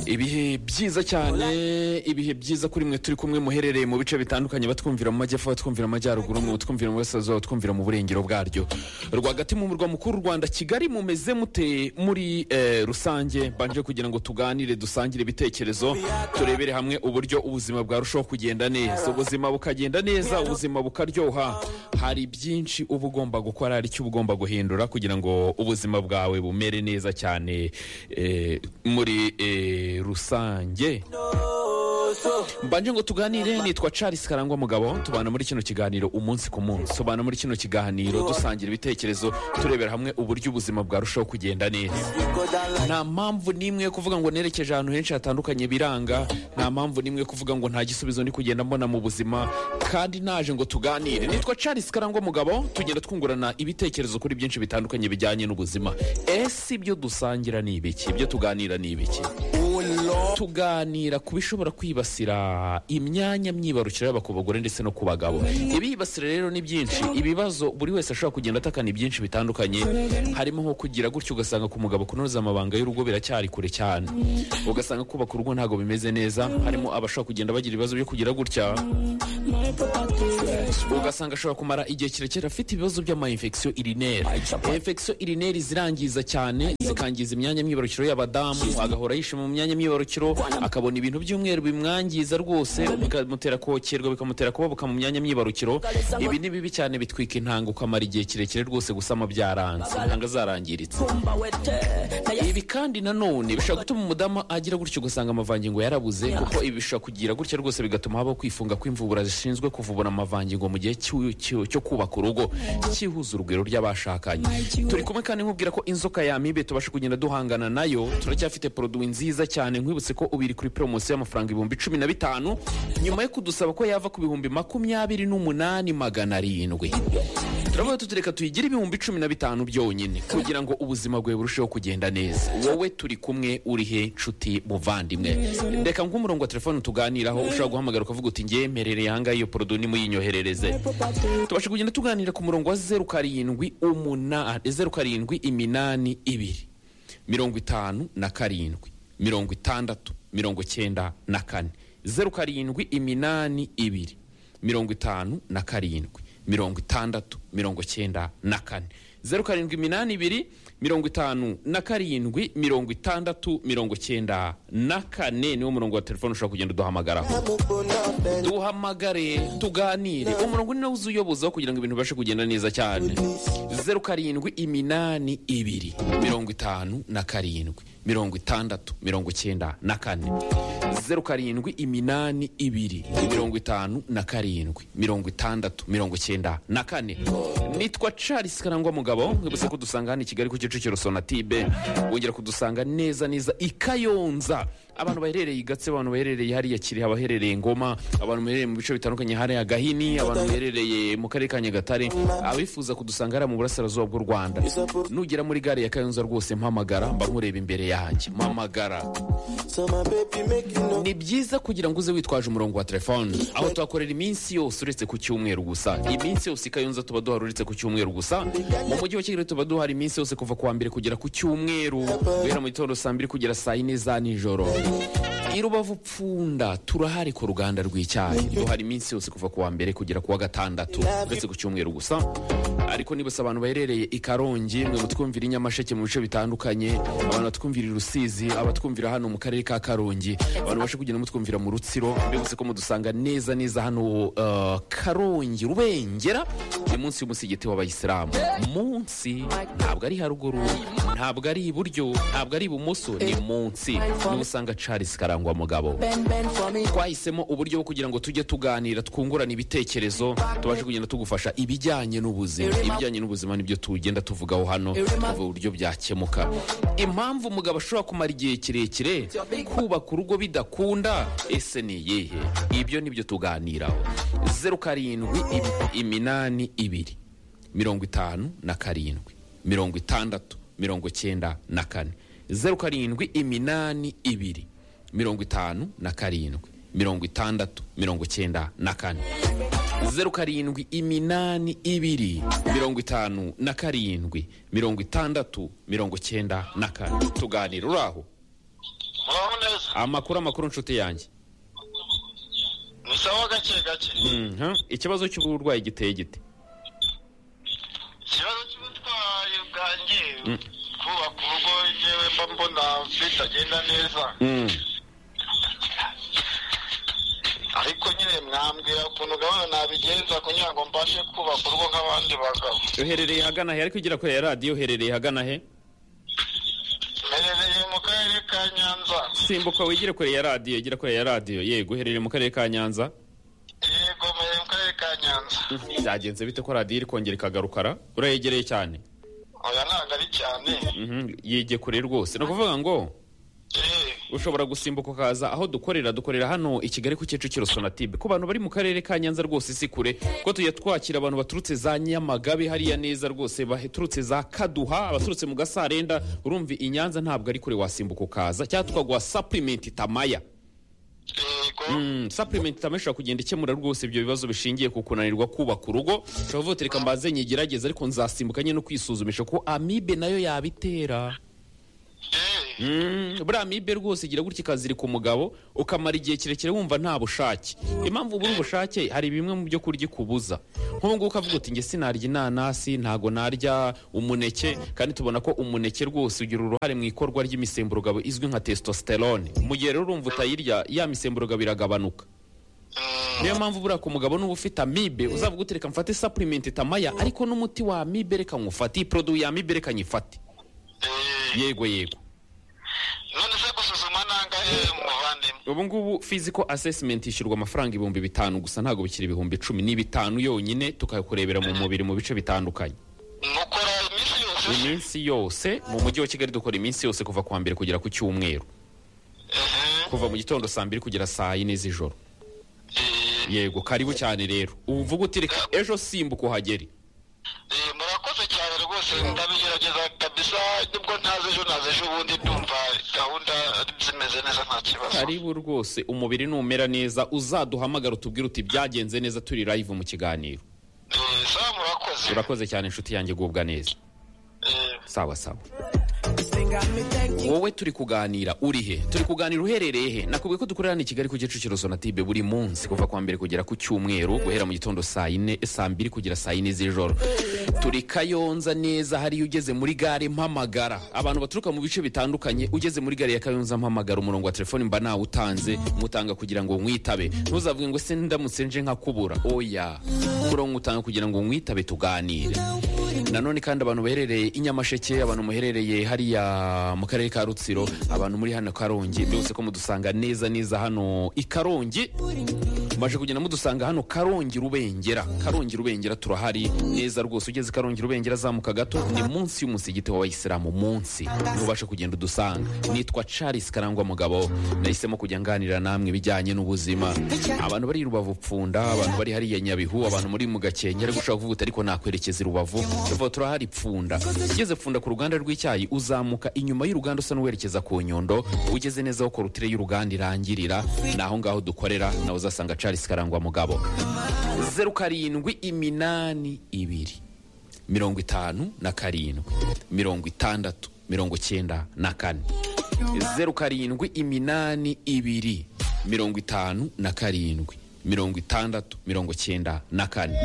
ibihe byiza cyane ibihe byiza kuri mwe turi kumwe muherereye mu bice bitandukanye batwumvira mu majyepfo batwumvira mu majyaruguru mwe batwumvira mu burasirazuba batwumvira mu burengero bwaryo rwagati mu murwa mukuru w'u rwanda kigali mumeze mute muri eh, rusange mbanje kugira ngo tuganire dusangire ibitekerezo turebere hamwe uburyo ubuzima bwarushaho kugenda neza ubuzima bukagenda neza ubuzima bukaryoha hari byinshi uba ugomba gukora hari icyo uba ugomba guhindura kugira ngo ubuzima bwawe bumere neza cyane eh, muri eh, rusange mbanje ngo tuganire nitwa charles karangwa mugabo tubana muri kino kiganiro umunsi ku munsi tubana muri kino kiganiro dusangira ibitekerezo turebera hamwe uburyo ubuzima bwarushaho kugenda neza nta mpamvu n'imwe yo kuvuga ngo nerekeje ahantu henshi hatandukanye biranga nta mpamvu n'imwe yo kuvuga ngo nta gisubizo ndi kugenda mbona mu buzima kandi naje ngo tuganire nitwa charles karangwa mugabo tugenda twungurana ibitekerezo kuri byinshi bitandukanye bijyanye n'ubuzima ese ibyo dusangira ni ibiki ibyo tuganira ni ibiki tuganira ku bishobora kwibasira imyanya myibarukiro yaba ku bagore ndetse no ku bagabo ibibasira rero ni byinshi ibibazo buri wese ashobora kugenda atakana ibyinshi bitandukanye harimo nko kugira gutyo ugasanga ku mugabo kunoza amabanga y'urugo biracyari kure cyane ugasanga kubaka urugo ntabwo bimeze neza harimo abashobora kugenda bagira ibibazo byo kugira gutya ugasanga ashobora kumara igihe kirekire afite ibibazo by'amayinfekisiyo irineri infekisiyo irineri zirangiza cyane zikangiza imyanya myibarukiro y'abadamu agahora yishe mu myanya myibarukiro akabona ibintu by'umweru bimwangiza rwose bikamutera kokerwa bikamutera kubabuka mu myanya myibarukiro ibi ni bibi cyane bitwika intanga ukamara igihe kirekire rwose gusama byaranze intanga zarangiritse ibi kandi nanone bishobora gutuma umudamu agira gutyo ugasanga amavangingo yarabuze kuko ibi bishobora kugira gutya rwose bigatuma habaho kwifunga kw'imvubura zishinzwe kuvubura amavangingo mu gihe cy'u- cy'u- cyo kubaka urugo cyihuza urugwiro ry'abashakanye turi kumwe kandi nkubwira ko inzoka ya mibe tubasha kugenda duhangana nayo turacyafite poroduwi nziza cyane nkwibutse ko ubu iri kuri poromosiyo y'amafaranga ibihumbi cumi na bitanu nyuma yo kudusaba ko yava ku bihumbi makumyabiri n'umunani magana arindwi turavuga tuti reka tuyigire ibihumbi cumi na bitanu byonyine kugira ngo ubuzima bwawe burusheho kugenda neza wowe turi kumwe uri he nshuti muvandimwe reka nguhe umurongo wa telefone tuganiraho ushobora guhamagara ukavuga uti ngewe mperereye ahangaha iyo porodo nimuyinyoherereze tubashe kugenda tuganira ku murongo wa zeru karindwi umunani zeru karindwi iminani ibiri mirongo itanu na karindwi mirongo itandatu mirongo cyenda na kane zeru karindwi iminani ibiri mirongo itanu na karindwi mirongo itandatu mirongo cyenda na kane zeru karindwi iminani ibiri mirongo itanu na karindwi mirongo itandatu mirongo cyenda na kane niwo murongo wa telefone ushobora kugenda uduhamagaraho duhamagare tuganire umurongo ni nawo uza uyobozaho kugira ngo ibintu bibashe kugenda neza cyane zeru karindwi iminani ibiri mirongo itanu na karindwi mirongo itandatu mirongo icyenda na kane zeru karindwi iminani ibiri mirongo itanu na karindwi mirongo itandatu mirongo icyenda na kane nitwa charles karangwa mugabo nkibutse ko dusanga hano i kigali ku kicukiro sonatibe wongera kudusanga neza neza i kayonza abantu baherereye i gatse abantu baherereye hariya kirehe abaherereye ngoma abantu baherereye mu bice bitandukanye hariya gahini abantu baherereye mu karere ka nyagatare abifuza kudusanga hariya mu burasirazuba bw'u rwanda nugera muri gare ya kayonza rwose mpamagara mba nkureba imbere yanjye mpamagara ni byiza kugira ngo uze witwaje umurongo wa telefone aho tuhakorera iminsi yose uretse ku cyumweru gusa iminsi yose i kayonza tuba duhari uretse ku cyumweru gusa mu mujyi wa kigali tuba duhari iminsi yose kuva ku wa mbere kugera ku cyumweru guhera mu gitondo saa mbiri kugera saa yine za nijoro i rubavu pfunda turahari ku ruganda rw'icyayi duhari iminsi yose kuva ku wa mbere kugera ku wa gatandatu uretse ku cyumweru gusa ariko nibutse abantu baherereye i karongi mwe mutwumvira i nyamasheke mu bice bitandukanye abantu batwumvira i rusizi abatwumvira hano mu karere ka karongi abantu bashe kugenda mutwumvira mu rutsiro mbibutse ko mudusanga neza neza hano uh, karongi rubengera ni munsi y'umusigiti w'abayisilamu munsi ntabwo ari haruguru ntabwo ari iburyo ntabwo ari ibumoso ni munsi niho usanga charles karangwa mugabo twahisemo uburyo bwo kugira ngo tujye tuganira twungurana ibitekerezo tubashe kugenda tugufasha ibijyanye n'ubuzima ibijyanye n'ubuzima nibyo tugenda tuvugaho hano tuvuga uburyo byakemuka impamvu umugabo ashobora kumara igihe kirekire kubaka urugo bidakunda ese ni iyihe ibyo nibyo tuganiraho zeru karindwi im- iminani ibiri mirongo itanu na karindwi mirongo itandatu mirongo cyenda na kane zeru karindwi iminani ibiri mirongo itanu na karindwi mirongo itandatu mirongo cyenda na kane zeru karindwi iminani ibiri mirongo itanu na karindwi mirongo itandatu mirongo cyenda na kane tuganira uraho amakuru amakuru nshuti yanjye ni sawa gake gake Mhm. ikibazo cy'uburwayi giteye gite ikibazo cy'ubutwayi bwanjye kubaka urugo yewe mba mbona bitagenda neza Mm. ariko nyine mwambwira ukuntu gahunda nabigenza kugira ngo mbashe kubaka urugo nk'abandi bagabo uherereye ahagana he ariko ugera kuri ya radiyo uherereye ahagana he mperereye mu karere ka nyanza simbuka wigire kure ya radiyo igera kure ya radiyo yego uherereye mu karere ka nyanza yego mperereye mu karere ka nyanza byagenze bite ko radiyo iri kongera ikagarukara urayegereye cyane oya ntabwo ari cyane Mhm, yigiye kure rwose ni ukuvuga ngo Eh, ushobora gusimbuka ukaza aho dukorera dukorera hano i kigali ku kicukiro sonatube ku bantu bari mu karere ka nyanza rwose si kure ko tujya twakira abantu baturutse za nyamagabe hariya neza rwose baturutse za kaduha abaturutse mu gasarenda urumva i nyanza ntabwo ari kure wasimbuka ukaza cyangwa tukaguha sapurimenti tamaya yego Mm, supplement tamwe ishobora kugenda ikemura rwose ibyo bibazo bishingiye ku kunanirwa kubaka urugo ushobora kuvuga uti reka mbanze nyigerageze ariko nzasimbuka nyine no kwisuzumisha ko amibe nayo yabitera Eh, Mm, buriya amibe rwose igira gutya ikazirika umugabo ukamara igihe kirekire wumva nta bushake impamvu ubura ubushake hari bimwe mu byo kurya ikubuza nk'ubu ngubu ukavuga uti njye sinarya inanasi ntago narya umuneke kandi tubona ko umuneke rwose ugira uruhare mu ikorwa ry'imisemburo izwi nka testosterone mu gihe rero urumva utayirya ya misemburo iragabanuka mm, niyo mpamvu buriya ku mugabo n'uba ufite amibe uzavuga uti reka mfate supplement tamaya ariko n'umuti wa amibe reka nywufate iyi produit ya amibe reka nyifate eh, yego yego none se gusuzuma nangahe muvandimwe ubu ngubu physical assessment ishyurwa amafaranga ibihumbi bitanu gusa ntabwo bikiri ibihumbi icumi ni bitanu yonyine tukakurebera mu mubiri mu bice bitandukanye mukora iminsi yose iminsi yose mu mujyi wa kigali dukora iminsi yose kuva ku wa mbere kugera ku cyumweru Eh, kuva mu gitondo saa mbiri kugera saa yine z'ijoro eh, yego karibu cyane rero uvuga uti reka ejo simbuka uhagere Eh, murakoze cyane rwose ndabigerageza kabisa nibwo ntazi ejo nazi ejo ubundi ndumva gahunda zimeze neza nta kibazo karibu rwose umubiri numera neza uzaduhamagara utubwire uti byagenze neza turi live mu kiganiro Eh, sawa murakoze urakoze cyane inshuti yanjye gubwa neza Eh, sawa sawa wowe turi kuganira uri he turi kuganira uherereye he nakubwiye ko dukorera ni kigali ku kicukiro sonatibe buri munsi kuva ku wa mbere kugera ku cyumweru guhera mu gitondo saa yine saa mbiri kugera saa yine z'ijoro turi kayonza neza hariya ugeze muri gare mpamagara abantu baturuka mu bice bitandukanye ugeze muri gare ya kayonza mpamagara umurongo wa telefoni mba nawutanze mutanga kugira ngo mwitabe ntuzavuge ngo se ndamutse nje nkakubura oya umurongo utanga kugira ngo mwitabe tuganire nanone kandi abantu baherereye i nyamasheke abantu muherereye hariya mu karere ka rutsiro abantu muri hano karongi byose ko mudusanga neza neza hano i karongi maje kugenda mudusanga hano karongi rubengera karongi rubengera turahari neza rwose ugeze i karongi rubengera azamuka gato ni munsi y'umusigiti w'abayisilamu munsi ntubashe kugenda udusanga nitwa charles karangwa mugabo nahisemo kujya nganira namwe ibijyanye n'ubuzima abantu bari i rubavu pfunda abantu bari hariya nyabihu abantu muri mu gakenge ariko ushobora kuvuga uti ariko nakwerekeza i rubavu tuvuga turahari pfunda ugeze pfunda ku ruganda rw'icyayi uzamuka inyuma y'uruganda usa n'uwerekeza ku nyundo ugeze neza aho korutire y'uruganda irangirira ni aho ngaho dukorera nawe uzasanga charles karangwa mugabo zeru karindwi iminani ibiri mirongo itanu na karindwi mirongo itandatu mirongo cyenda na kane zeru karindwi iminani ibiri mirongo itanu na karindwi mirongo itandatu mirongo cyenda na kane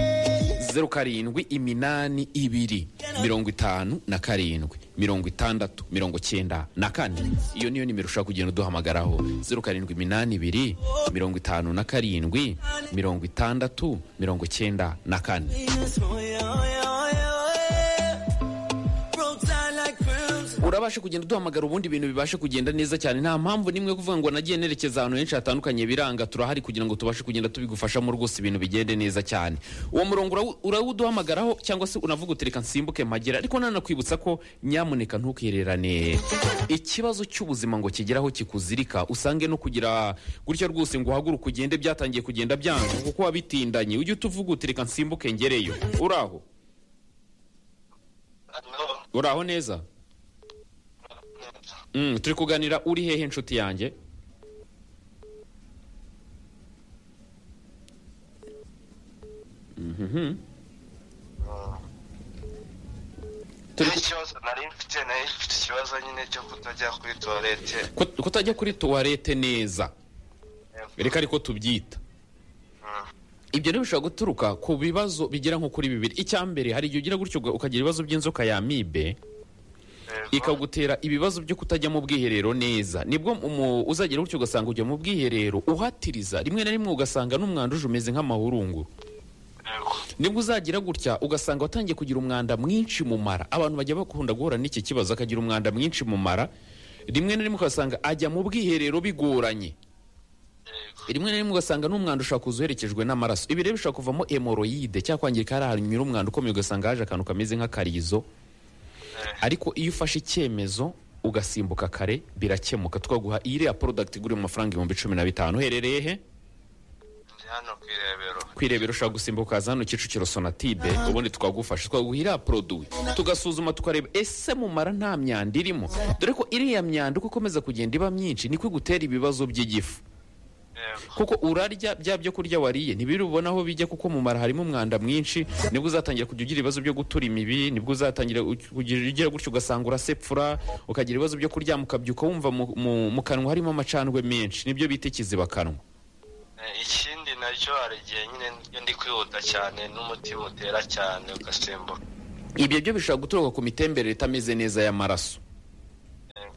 zeru karindwi iminani ibiri mirongo itanu na karindwi mirongo itandatu mirongo cyenda na kane iyo niyo nimero ushobora kugenda uduhamagaraho zeru karindwi iminani ibiri mirongo itanu na karindwi mirongo itandatu mirongo cyenda na kane urabasha kugenda uduhamagara ubundi ibintu bibashe kugenda neza cyane nta mpamvu nimwe yo kuvuga ngo nagiye nerekeza ahantu henshi hatandukanye biranga turahari kugira ngo tubashe kugenda tubigufashamo rwose ibintu bigende neza cyane uwo murongo urawu- urawuduhamagaraho cyangwa se unavuga uti reka nsimbuke mpagera ariko nanakwibutsa ko nyamuneka ntukererane ikibazo cy'ubuzima ngo kigeraho kikuzirika usange no kugira gutya rwose ngo uhaguruke ugende byatangiye kugenda byanga kuko wabitindanye ujye utuvuga uti reka nsimbuke ngereyo uraho uraho neza Mm, turi kuganira uri hehe inshuti yanjye Mhm. turi ku- n'ikibazo nari mfite nari mfite ikibazo nyine cyo kutajya kuri tuwarete Kut- kutajya kuri tuwarete neza reka ariko tubyita ibyo ntibishobora guturuka ku bibazo bigera nko kuri bibiri icya mbere hari igihe ugira gutyo uga- ukagira ibibazo by'inzoka ya amibe ikagutera ibibazo byo kutajya mu bwiherero neza nibwo umu- uzagira gutyo ugasanga ujya mu bwiherero uhatiriza rimwe na rimwe ugasanga n'umwanda uje umeze nk'amahurungu nibwo uzagira gutya ugasanga watangiye kugira umwanda mwinshi mu mara abantu bajya bakunda guhura n'iki kibazo akagira umwanda mwinshi mu mara rimwe na rimwe ugasanga ajya mu bwiherero bigoranye rimwe na rimwe ugasanga n'umwanda ushobora kuza uherekejwe n'amaraso ibi rero bishobora kuvamo hemoroyide cyangwa kwangirika hari ahantu unyura umwanda ukomeye ugasanga haje akantu kameze nk'akarizo ariko iyo ufashe icyemezo ugasimbuka kare birakemuka tukaguha iyi iriya porodagiti igura mu mafaranga ibihumbi cumi na bitanu uherereye he hano ku irebero kwirebera ushobora gusimbuka ukaza hano kicukiro sonatide ubundi twagufasha twaguha iriya poroduwi tugasuzuma tukareba ese mu mara nta myanda irimo dore ko iriya myanda uko ikomeza kugenda iba myinshi niko igutera ibibazo by'igifu yego kuko urarya bya byo kurya wariye ntibiri ubona aho bijya kuko mu mara harimo umwanda mwinshi nibwo uzatangira kujya ugira ibibazo byo gutura imibi nibwo uzatangira u- kugira ugira gutyo ugasanga urasepfura ukagira ibibazo byo kuryama ukabyuka wumva mu- mu- mu kanwa harimo amacandwe menshi nibyo bita ikizibakanwa Eh, ikindi nacyo hari igihe nyine iyo ndi kwihuta cyane n'umutima utera cyane ugasimbuka ibyo byo bishobora guturuka ku mitemberere itameze neza y'amaraso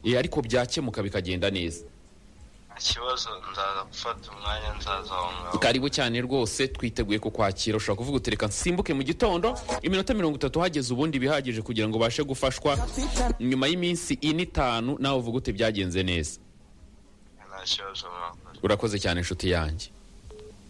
Eh, ariko byakemuka bikagenda neza nta kibazo nzaza gufata umwanya nzaza aho ngaho karibu cyane rwose twiteguye kukwakira ushobora kuvuga utereka nsimbuke mu gitondo iminota mirongo itatu hageze ubundi bihagije kugira ngo ubashe gufashwa nyuma y'iminsi ine itanu nawe uvuga uti byagenze neza nta kibazo mwakora urakoze cyane inshuti yanjye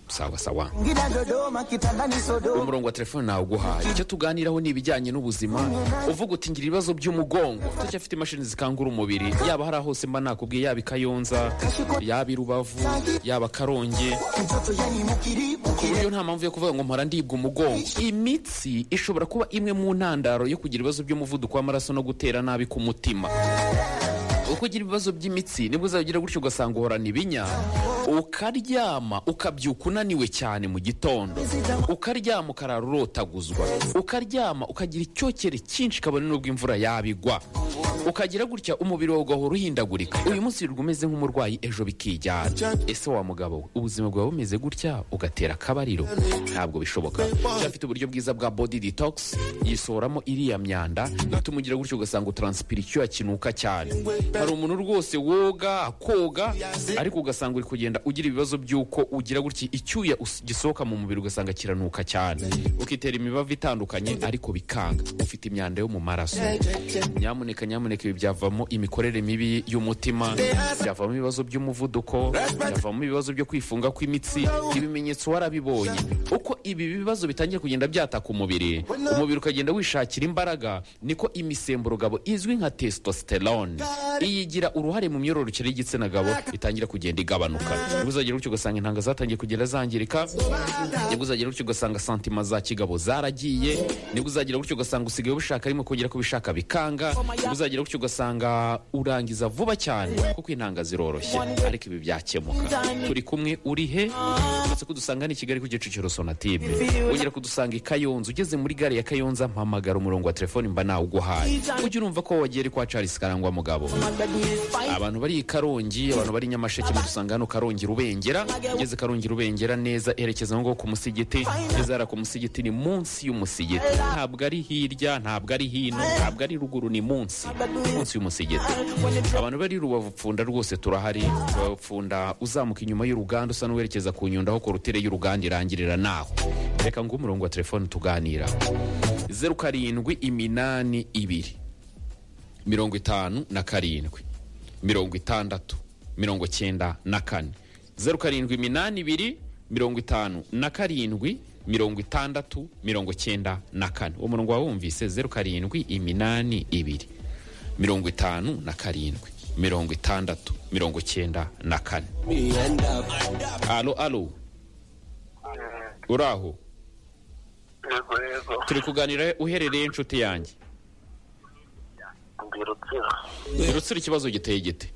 sawa sawa Ngida Dodoma, Kitanda ni Sodoma. umurongo wa telefone nawe uguhaye icyo tuganiraho ni ibijyanye n'ubuzima uvuga uti ngira ibibazo by'umugongo utacyafite imashini zikangura umubiri yaba hari hose mba nakubwiye yaba i kayonza yaba i rubavu yaba karongi Mtoto yani mukiri, Kuri mukiri. iyo nta mpamvu yo kuvuga ngo mpora ndibwa umugongo imitsi ishobora kuba imwe mu ntandaro yo kugira ibibazo by'umuvuduko w'amaraso no gutera nabi ku mutima uko ugira ibibazo by'imitsi nibwo uzagira gutyo ugasanga uhorana ibinya ukaryama ukabyuka unaniwe cyane mu gitondo ukaryama ukarara urotaguzwa ukaryama ukagira icyokere cyinshi kabone n'ubwo imvura yabigwa ukagira gutya umubiri wawe ugahora uhindagurika uyu munsi wirirwa umeze nk'umurwayi ejo bikijyana ese wa mugabo we ubuzima bwawe bumeze gutya ugatera akabariro ntabwo bishoboka cyafite uburyo bwiza bwa body detox yisohoramo iriya myanda ituma ugira gutyo ugasanga utaransipira icyuya kinuka cyane hari umuntu rwose woga akoga ariko ugasanga uri kugenda ugira ibibazo by'uko ugira gutya icyuya us- gisohoka mu mubiri ugasanga kiranuka cyane ukitera imibavu itandukanye ariko bikanga ufite imyanda yo mu maraso nyamuneka nyamuneka ibi byavamo imikorere mibi y'umutima byavamo ibibazo by'umuvuduko byavamo ibibazo byo kwifunga kw'imitsi ibimenyetso warabibonye uko ibi bibazo bitangiye kugenda byataka umubiri umubiri ukagenda wishakira imbaraga niko imisemburo gabo izwi nka testosterone iyi igira uruhare mu myororokere y'igitsina gabo itangira kugenda igabanuka nibwo uzagira gutyo ugasanga intanga zatangiye kugenda zangirika nibwo uzagira gutyo ugasanga santima za kigabo zaragiye nibwo uzagira gutyo ugasanga usigaye ubishaka arimo kongera kubishaka bikanga nibwo uzagira gutyo ugasanga urangiza vuba cyane kuko intanga ziroroshye ariko ibi byakemuka turi kumwe uri he uretse kudusanga ni i kigali ku gicukiro sonatime wongera kudusanga i kayonza ugeze muri gare ya kayonza mpamagara umurongo wa telefoni mba nawuguhaye ujye urumva ko wagiye ari kwa charles karangwa mugabo abantu bari i karongi abantu bari i nyamasheke mudusanga hano karongi rubengera ugeze karongi rubengera neza erekeza ngo ku musigiti ugeze hariya ku musigiti ni munsi y'umusigiti ntabwo ari hirya ntabwo ari hino ntabwo ari ruguru ni munsi munsi y'umusigiti abantu bari i rubavu pfunda rwose turahari rubavu pfunda uzamuka inyuma y'uruganda usa n'uwerekeza ku nyundo aho korutire y'uruganda irangirira naho reka ngo umurongo wa telefone tuganira zeru karindwi iminani ibiri mirongo itanu na karindwi mirongo itandatu mirongo cyenda na kane zeru karindwi iminani ibiri mirongo itanu na karindwi mirongo itandatu mirongo cyenda na kane uwo murongo wawumvise zeru karindwi iminani ibiri mirongo itanu na karindwi mirongo itandatu mirongo cyenda na kane alo alo uraho yego yego turi kuganira uherereye inshuti yanjye mbirukira rutsira ikibazo giteye gite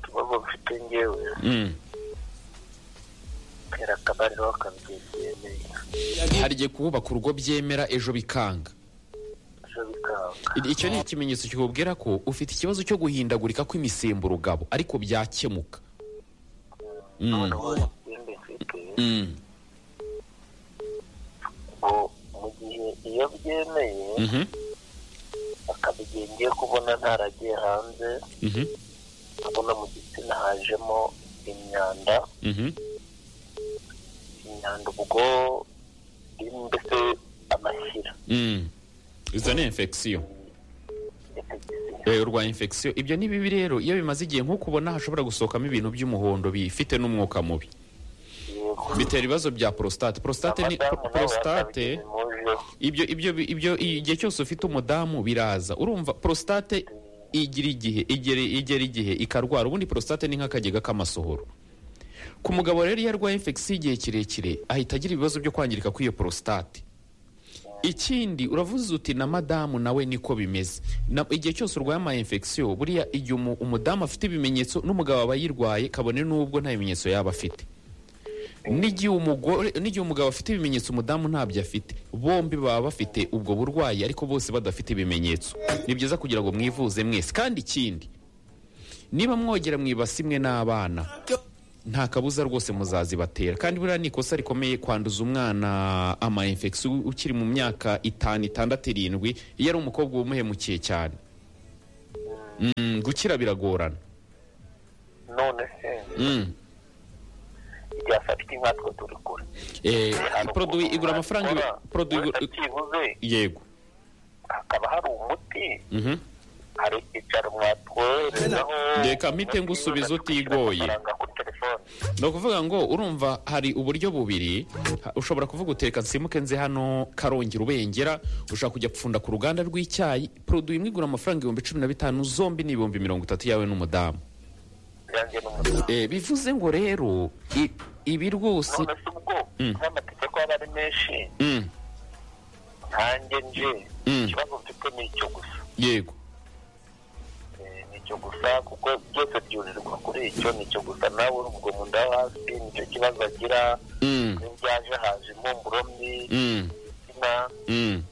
ikibazo mfite ngewe Mm. tera akabariro akabyemeye hari igihe kubaka urugo byemera ejo bikanga ejo bikanga muganga icyo ni ikimenyetso kikubwira ko ufite ikibazo cyo guhindagurika kw'imisemburo gabo ariko byakemuka Mm. none ubu ikindi mfite Mm. ubu mu gihe iyo byemeye Mhm. akaba igihe ngiye kubona ntaragiye hanze Mhm. kubona mu gitsina hajemo imyanda Mhm. imyanda ubwo mbese amashyira Mm. izo ni infection infection. Eh, urwaye infection ibyo ni bibi rero iyo bimaze igihe nk'uko ubona hashobora gusohokamo ibintu by'umuhondo bifite n'umwuka mubi Yego. bitera ibibazo bya prostate prostate ni Abadamu nabo prostate bakabigize mujeho. ibyo ibyo ibyo igihe cyose ufite umudamu biraza urumva prostate igira igihe igera igera igihe ikarwara ubundi prostate ni nk'akagega k'amasohoro ku mugabo rero iyo arwaye infection igihe kirekire ahita agira ibibazo byo kwangirika kw'iyo prostate ikindi uravuze uti na madamu nawe niko bimeze Na- igihe cyose urwaye ama infection buriya igihe umu- umudamu afite ibimenyetso n'umugabo aba yirwaye kabone n'ubwo nta bimenyetso yaba afite n'igihe umugore n'igihe umugabo afite ibimenyetso umudamu ntabyo afite bombi baba bafite ubwo burwayi ariko bose badafite ibimenyetso ni byiza kugira ngo mwivuze mwese kandi ikindi niba mwogera mu ibasi imwe n'abana nta kabuza rwose muzazibatera kandi buriya ni ikosa rikomeye kwanduza umwana ama infection ukiri mu myaka itanu itandatu irindwi iyo ari umukobwa uba umuhemukiye cyane Mm, gukira biragorana none se Mm. ryafatika inka twe turi kure Eh, Hari produit ukuntu igura amafaranga wakora, produit uretse igura- byibuze yego hakaba hari umuti Mhm. hari icyaro mwatwoherezaho Reka mpite ngusubiza utigoye. amafaranga kuri telefone ni ukuvuga ngo urumva hari uburyo bubiri ha- ushobora kuvuga uteka nsimuke nze hano karongera ubengera ushobora kujya gupfunda ku ruganda rw'icyayi produit imwe igura amafaranga ibihumbi cumi na bitanu zombi ni ibihumbi mirongo itatu yawe n'umudamu yanjye n'umuti Eh, bivuze ngo rero i- ibi rwose none se ubwo Mm. n'amategeko aba ari menshi Mm, nkanjye nje Mm. ikibazo mfite ni icyo gusa yego Eh, ni icyo gusa kuko byose byurirwa kuri icyo ni icyo gusa nawe ubwo mu nda yo hasi nicyo kibazo agira Mm, n'ibyaje haje impumuro mbi mm, igitsina mm.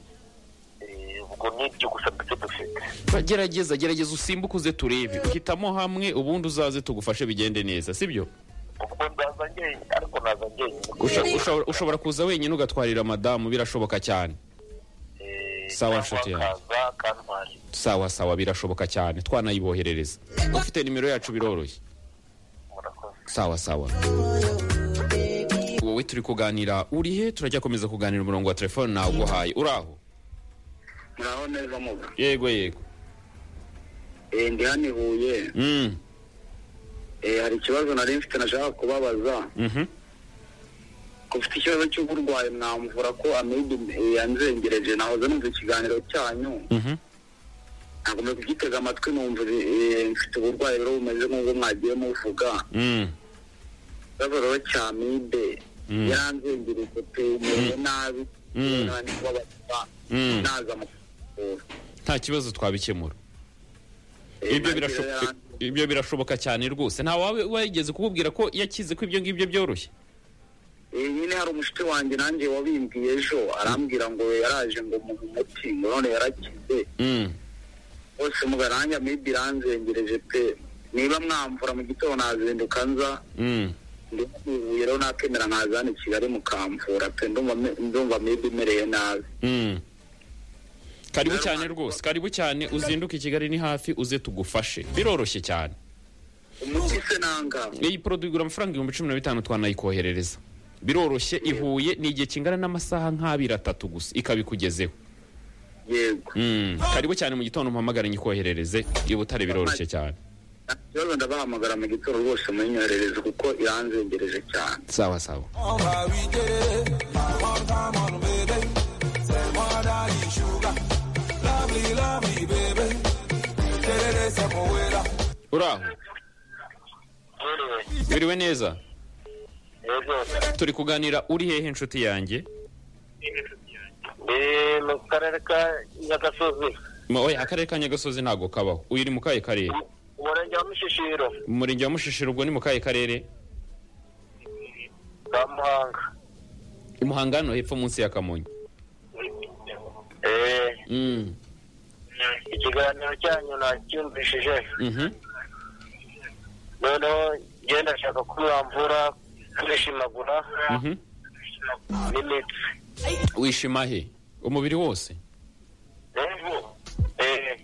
eh, ubwo ni ibyo gusa mbese dufite Ba- gerageza gerageza usimbuke uze turebe hitamo hamwe ubundi uzaze tugufashe bigende neza sibyo ubwo nzaza njyenyine ariko naza njyenyine Usha- ushobora- ushobora kuza wenyine ugatwarira madamu birashoboka cyane Eh, Sawa, cyangwa nshuti yanjye. akaza akantwara sawa sawa birashoboka cyane twanayiboherereza ufite nimero yacu biroroshye murakoze sawa sawa wowe turi kuganira uri he turajya komeza kuganira umurongo wa telefone nawe uguhaye uri aho naho neza muga yego yego Eh, ndi hano i huye Mm, Eh, hari ikibazo nari mfite nashaka kubabaza mhm. ko ufite ikibazo cy'uburwayi mwamvura ko amibe eh, yanzengereje nahoze numva ikiganiro cyanyu Mhm. nagomba kugitega amatwi numva eh, mfite uburwayi rero bumeze nk'ubwo mwagiye muvuga Mm, ikibazo rero cya amibe Mm. yaranzengereje pe mewe nabi Mm. Naba ndi kubabaza Mm. naza mu kuvura nta kibazo twabikemura Eh, ibyo nanjye birashoboka rero ibyo birashoboka cyane rwose nta wawe wigeze kukubwira ko yakize ko ibyo ngibyo byoroshye Eh, nyine hari umushuti wanjye nanjye wabimbwiye ejo arambwira ngo yaraje ngo mu muti ngo none yarakize Mm, bose mugaranja maybe iranzengereje pe niba mwamvura mu gitondo nazinduka nza mm. ndihuye rero nakemera nkaza hano i kigali mukamvura pe ndumva me- ndumva maybe imereye nabi Mm. karibu cyane rwose karibu cyane uzinduke i kigali ni hafi uze tugufashe biroroshye cyane umuti se nanga iyi poroduwi igura amafaranga ibihumbi cumi na bitanu twanayikoherereza biroroshye ihuye ni igihe kingana n'amasaha nk'abiri atatu gusa ikabikugezeho yego Mm, karibu cyane mu gitondo mpamagara nyikoherereze i butare biroroshye cyane nta kibazo ndabahamagara mu gitondo rwose munyoherereze kuko iranzengereje cyane sawa sawa On va lui get it. My one time on baby. C'est moi daddy sugar. Lovely, lovely baby. Get it, c'est mon way là. uri aho yewe biriwe neza ejo turi kuganira uri hehe inshuti yanjye ndi mu karere ka nyagasozi Ma- oya akarere ka nyagasozi ntabwo kabaho uyu uri mu kahe karere umurenge wa mushishiro mu murenge wa mushishiro ubwo ni mu kahe karere ka muhanga i muhanga hano hepfo munsi ya kamonyi eee Mm. ikiganiro cyanyu nacyumvishije Mhm. noneho ngenda ndashaka ko wamvura kwishimagura Mhm. n'imitsi wishima he umubiri wose Eh,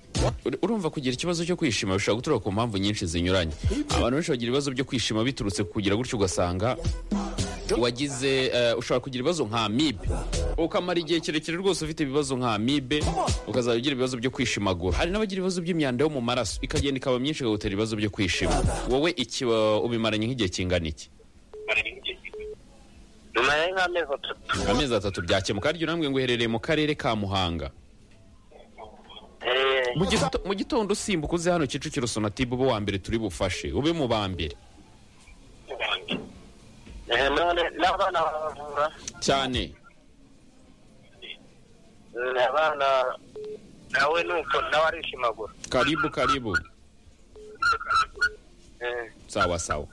Ur- urumva kugira ikibazo cyo kwishima bishobora guturuka ku mpamvu nyinshi zinyuranye abantu benshi bagira ibibazo byo kwishima biturutse ku kugira gutyo ugasanga wagize eh, ushobora kugira ibibazo nka amibe ukamara igihe kirekire rwose ufite ibibazo nka amibe ukazajya ugira ibibazo byo kwishimagura hari n'abagira ibibazo by'imyanda yo mu maraso ikagenda ikaba myinshi ikagutera ibibazo byo kwishima wowe iki wa- ubimaranye nk'igihe kingana iki nyuma ya nk'amezi atatu amezi atatu byakemuka harya urambwe ngo uherereye mu karere ka muhanga Eh, Mu gito- mu gitondo usimbuka uze hano kicukiro sonatube ube uwa mbere turi bufashe ube mu ba mbere eh, none n'abana baravura cyane Mm, abana nawe nuko nawe arishimagura karibu karibu Eh, sawa sawa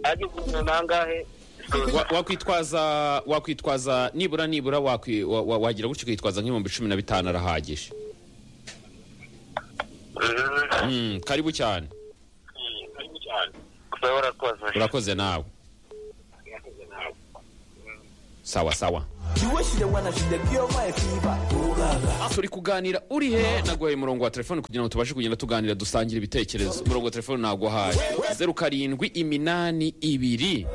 agize umuntu angahe Wa- wakwitwaza wakwitwaza nibura nibura wakwi- wa- wa- wagira gutyo ukitwaza nk'ibihumbi cumi na bitanu arahagije Mm, Mm, karibu cyane gusa warakoze urakoze nawe sawa sawa turi kuganira uri he naguhaye umurongo wa telefone kugira ngo tubashe kugenda tuganira dusangira ibitekerezo umurongo wa telefone naguhaye zeru karindwi iminani ibiri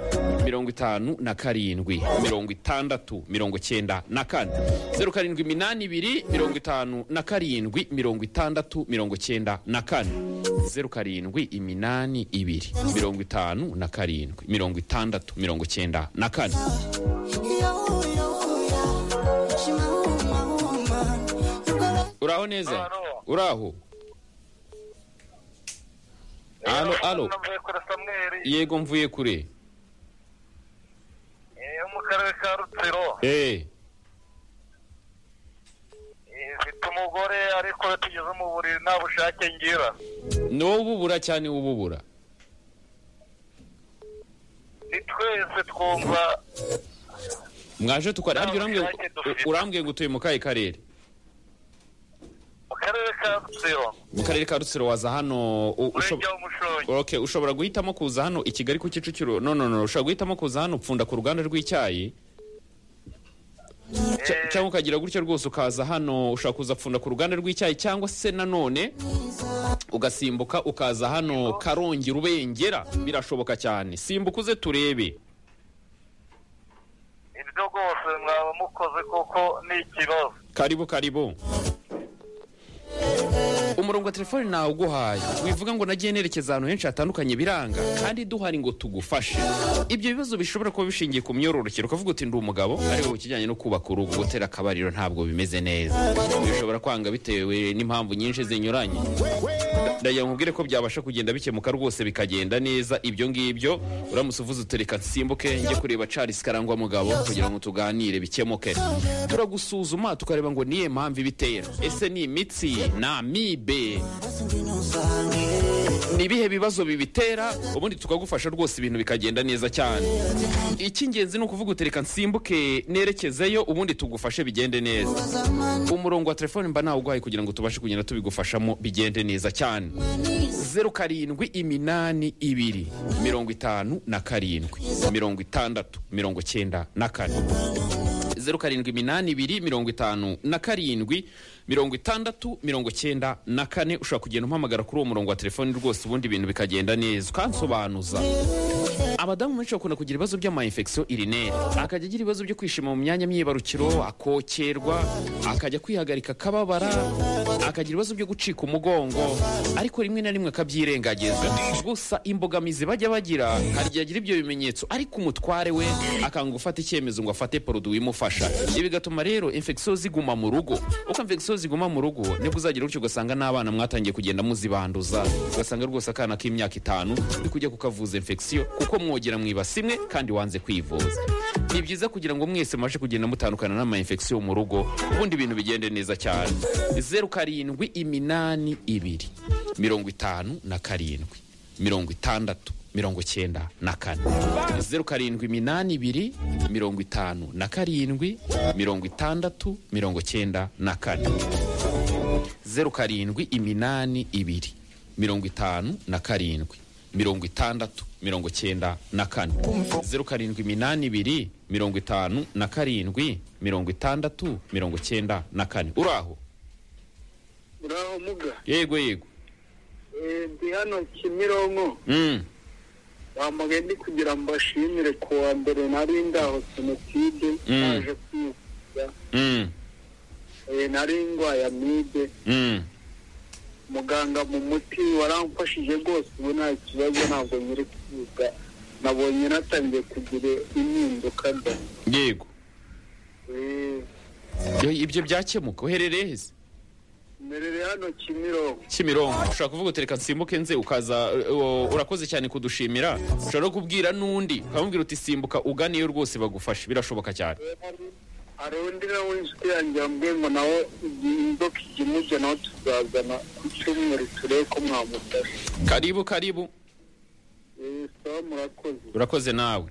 mirongo itanu na karindwi mirongo itandatu mirongo cyenda na kane zeru karindwi iminani ibiri mirongo itanu na karindwi mirongo itandatu mirongo cyenda na kane zeru karindwi iminani ibiri mirongo itanu na karindwi mirongo itandatu mirongo cyenda na kane uraho neza Alo. uraho alo alo navuye kuri samweri yego mvuye kure eh, yo mu karere ka rutsiro eh Eh, mfite umugore ariko iyo tugeze mu buriri nta bushake ngira n'ububura cyane ububura ni twese twumva mwaje tukari harya urambwiye ngo- Nta bushake dufite. urambwiye ngo utuye mu kahe karere mu karere ka rutsiro mu karere ka rutsiro waza hano u- ushob- murenge w'umushongi okay ushobora guhitamo kuza hano i kigali ku kicukiro no no no ushobora guhitamo kuza hano upfunda ku ruganda rw'icyayi Cya- Eh. cyangwa ukagira gutyo rwose ukaza hano ushobora kuza pfunda ku ruganda rw'icyayi cyangwa se nanone ugasimbuka ukaza hano karongi rubengera birashoboka cyane simbuka uze turebe ibyo rwose mwaba mukoze kuko ni ikibazo karibu karibu umurongo wa telefoni nawe uguhaye wivuga ngo nagiye nerekeza ahantu henshi hatandukanye biranga kandi duhari ngo tugufashe ibyo bibazo bishobora kuba bishingiye ku myororokere ukavuga uti ndi umugabo ariko ku kijyanye no kubaka urugo gutera akabariro ntabwo bimeze neza bishobora kwanga bitewe n'impamvu nyinshi zinyuranye ndagira ngo nkubwire ko byabasha kugenda bikemuka rwose bikagenda neza ibyo ngibyo uramutse uvuze utereka nsimbuke njye kureba Charles Karangwa mugabo kugira ngo tuganire bikemuke turagusuzuma tukareba ngo niye mpamvu ibitera ese ni imitsi na mibe ni ibihe bibazo bibitera ubundi tukagufasha rwose ibintu bikagenda neza cyane icy'ingenzi ni ukuvuga utereka nsimbuke nerekezeyo ubundi tugufashe bigende neza umurongo wa telefone mba nawuguhaye kugira ngo tubashe kugenda tubigufashamo bigende neza cyane zeru karindwi iminani ibiri mirongo itanu na karindwi mirongo itandatu mirongo cyenda na kane zeru karindwi iminani ibiri mirongo itanu na karindwi mirongo itandatu mirongo cyenda na kane ushobora kugenda umpamagara kuri uwo murongo wa telefoni rwose ubundi ibintu bikagenda neza ukansobanuza abadamu benshi bakunda kugira ibibazo by'amayinfekisiyo irineri akajya agira ibibazo byo kwishima mu myanya myibarukiro akokerwa akajya kwihagarika akababara akagira ibibazo byo gucika umugongo ariko rimwe na rimwe akabyirengagiza gusa imbogamizi bajya bagira hari igihe agira ibyo bimenyetso ariko umutware we akanga gufata icyemezo ngo afate poroduwi imufasha ibi bigatuma rero infekisiyo ziguma mu rugo uko infekisiyo ziguma mu rugo nibwo uzagira gutyo ugasanga n'abana mwatangiye kugenda muzibanduza ugasanga rwose akana k'imyaka itanu uri kujya kukavuza infekisiyo kuko mwogera mwibasi imwe kandi wanze kwivuza ni byiza kugira ngo mwese mubashe kugenda mutandukana n'ama infection mu rugo ubundi ibintu bigende neza cyane zeru karindwi iminani ibiri mirongo itanu na karindwi mirongo itandatu mirongo icyenda na kane zeru karindwi iminani ibiri mirongo itanu na karindwi mirongo itandatu mirongo icyenda na kane zeru karindwi iminani ibiri mirongo itanu na karindwi mirongo itandatu mirongo icyenda na kane zeru karindwi iminani ibiri mirongo itanu na karindwi mirongo itandatu mirongo icyenda na kane uraho uraho muga yego yego Eh, ndi hano kimironko Mm. bamugaye ndi kugira ngo mbashimire ku wa mbere nari ndaho senotide Mm. naje kwivuza Mm. Eh, nari ndwaye amibe Mm. muganga mu muti waramfashije rwose ubu nta kibazo ntabwo nyiri kwiga nabonye natangiye kugira impinduka da yego Eh, Yo, ibyo byakemuka uherereye heza mberere hano kimironko kimironko ushobora kuvuga uti reka nsimbuke nze ukaza uh, urakoze cyane kudushimira ushobora no kubwira n'undi ukamubwira uti simbuka uganiyo rwose bagufashe birashoboka cyane hari undi nawe inshuti yanjye yambwiye ngo nawe igihe inzoka ijya imurya nawe tuzazana ku cyumweru turebe ko mwamufasha karibu karibu Eh, sawa murakoze urakoze nawe